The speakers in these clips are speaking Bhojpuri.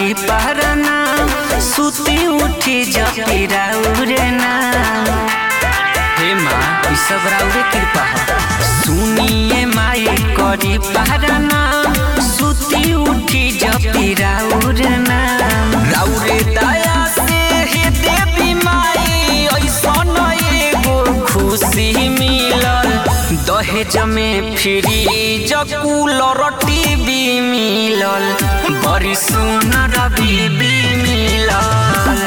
पारना सुती उठी जपी राउरे ना हे माँ ई सब राउरे कृपा है सुनिए माई करी पारना सुती उठी जपी राउरे ना राउरे दया से हे देवी माई ऐसन एगो खुशी मिलल दहेज में फ्रिज कूलर टीवी मिलल बड़ी सुनर बीबी मिलल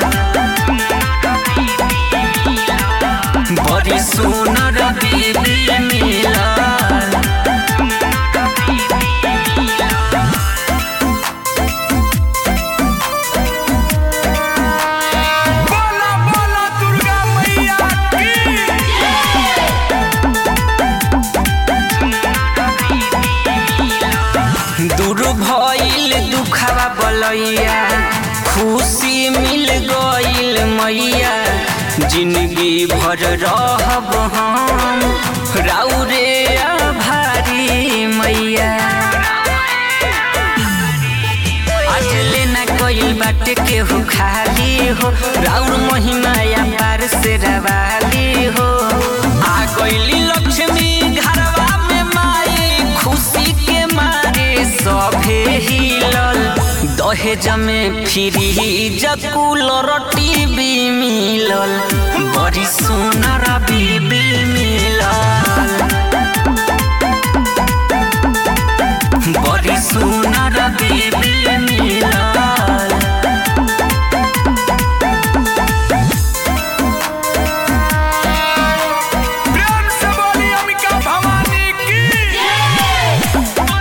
बड़ी सुनर बीबी मिलल बोला बोला दुर्गा मैया की दूर भइल दुखावा बलैया खुशी मिल गइल मैया जिंदगी भर रहब हम राउरे आभारी मैया आज लेना गइल बाटे केहू खाली हो राउर महिमा या पार से रवाली हो आ गइली लक्ष्मी घरवा में माई खुशी के मारे सभे हिलल दहेज में फ्रिज कूलर टीवी मिलल बड़ी सुनर बीबी मिलल बड़ी सुनर बीबी मिलल प्रेम से बोली अंबिका भवानी की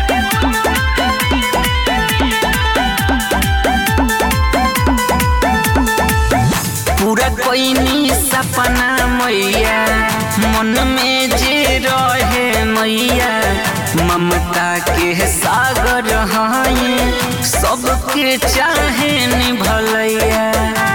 पूरा कोइनी सपना मैया मन में जे रहे मैया ममता के सागर हैं सबके चाहे निभलैया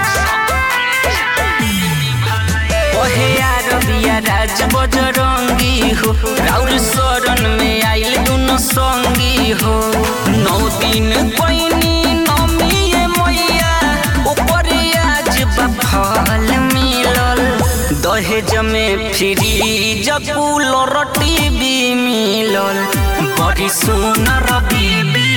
ओहे अरबिया राज बजरंगी हो राउर शरण में आइल दुनो संगी हो नौ दिन कोइनी नमिए मैया ऊपर आज बफल मिलल दहेज में फ्रिज कूलर टीवी मिलल बड़ी सुनर बीबी